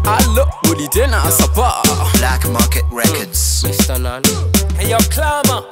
alo rudi tena asapa Black Market Records. Mr. Nani. Hey yo, Clama.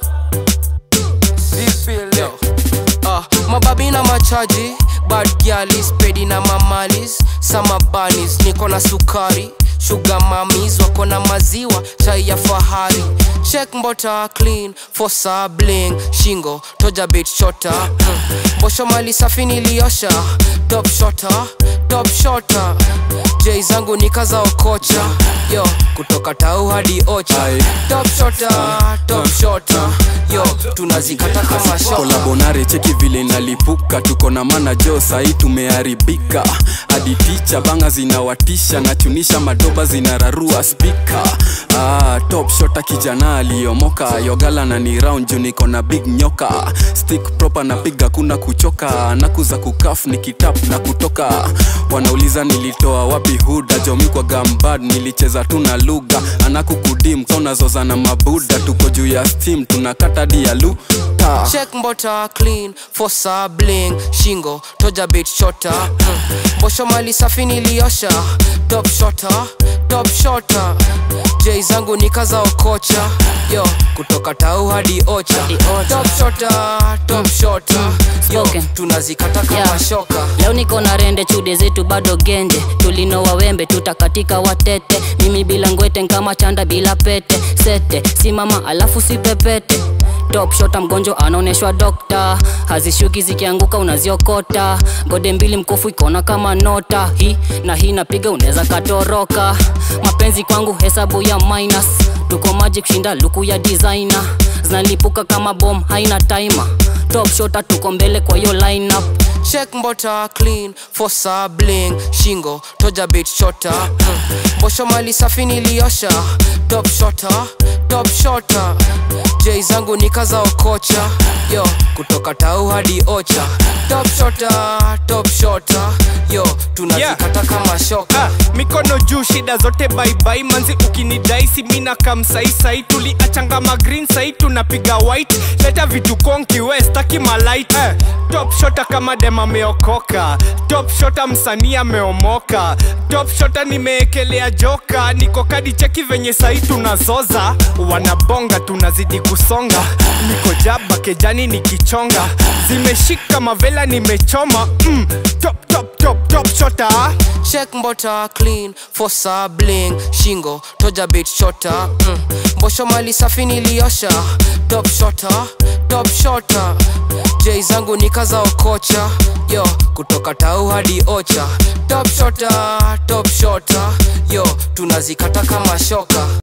This feel yo. Uh, mababi na machaji bad gyalis pedi na mamalis sama banis niko na sukari shuga mamis wako na maziwa chai ya fahari check mbota clean fosa bling shingo toja bit shota mm. bosho mali safi niliosha top shota top shota jei zangu nikaza okocha yo kutoka tau hadi ocha Aye. top shota top shota yo tunazikata kama shota kolabonare cheki vile nalipuka tuko na mana jo sahii tumeharibika hadi ticha banga zinawatisha nachunisha madoba zinararua spika ah, top shota kijana aliyomoka yogala na ni round juu niko na big nyoka stick proper napiga kuna kuchoka nakuza kukaf nikitap na kutoka wanauliza nilitoa wapi huda jomi kwa gambad nilicheza tu na lugha anakukudim kaunazoza na mabuda tuko juu ya steam tunakata dialuta check mbota clean fosa bling shingo toja bit shota mm. bosho mali safi niliosha top shota top shota jei zangu nikaza okocha yo kutoka tau hadi ocha Hadi ocha. top shota top shota yo Spoken. tunazikata kama Yeah. shoka leo niko na rende chude zetu bado genje tulinoa wembe tutakatika watete mimi bila ngwete nkama chanda bila pete sete simama alafu sipepete top shota mgonjwa anaoneshwa dokta hazishuki zikianguka unaziokota gode mbili mkufu ikona kama nota hii na hii napiga unaweza katoroka mapenzi kwangu hesabu ya minus tuko maji kushinda luku ya designer zinalipuka kama bom haina timer top shota tuko mbele kwa hiyo lineup check mbota clean fosa bling shingo toja bit shota mm. bosho mali safi niliosha top shota top shota jei zangu nikaza okocha yo kutoka tau hadi ocha top shota top shota yo tunazikata kama shoka Ah, mikono juu shida zote baibai manzi ukinidaisi mina kamsaisai tuliachanga magreen sai tunapiga white leta vitu konki westaki malight eh, top shota kama dem ameokoka top shota msanii ameomoka top shota nimeekelea joka niko kadi cheki venye sai tunazoza wanabonga tunazidi kusonga niko jaba kejani nikichonga zimeshika mavela nimechoma mm, top top top top shota check mbota clean fosa bling shingo toja bit shota mm. bosho mali safi niliosha top shota top shota jei zangu nikaza okocha yo kutoka tau hadi ocha top shota top shota yo tunazikata kama shoka